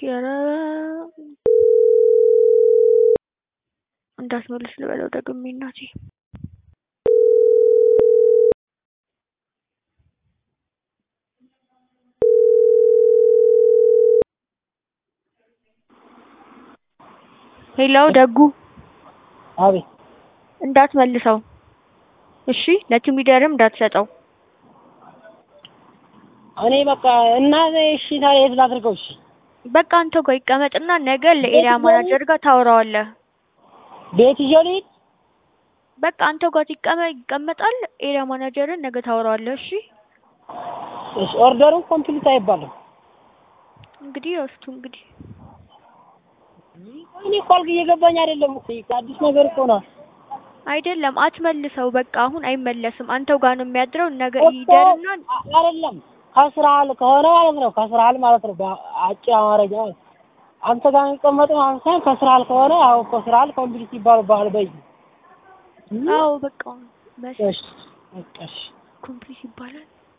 ኧረ እንዳትመልስ ልበለው ደግሜ እናቴ ሄሎ ደጉ አቤት እንዳትመልሰው እሺ ለቲም ሊደርም እንዳትሰጠው እኔ በቃ እና እሺ ታዲያ የት ላድርገው? እሺ በቃ አንተ ጋር ይቀመጥና ነገ ለኤሪያ ማናጀር ጋር ታወራዋለህ ቤት ይዤው ልሂድ? በቃ አንተ ጋር ይቀመ- ይቀመጣል ኤሪያ ማናጀርን ነገ ታወራዋለህ እሺ እሺ ኦርደሩን ኮምፕሊት አይባልም። እንግዲህ እስቱ እንግዲህ እኔ እኮ አልክ እየገባኝ አይደለም እኮ አዲስ ነገር እኮ ነው። አይደለም አትመልሰው በቃ አሁን አይመለስም አንተው ጋር ነው የሚያድረው ነገ ይደርና አ- አይደለም ከስራል ከሆነ ማለት ነው ከስራል ማለት ነው በአጭር አማርኛ ማለት አንተ ጋር የሚቀመጠው አሁን ሳይሆን ከስራል ከሆነ አሁን እኮ ስራል ኮምፕሊት ይባልብሃል በይ አዎ በቃ መስ እሺ በቃ እሺ ኮምፕሊት ይባላል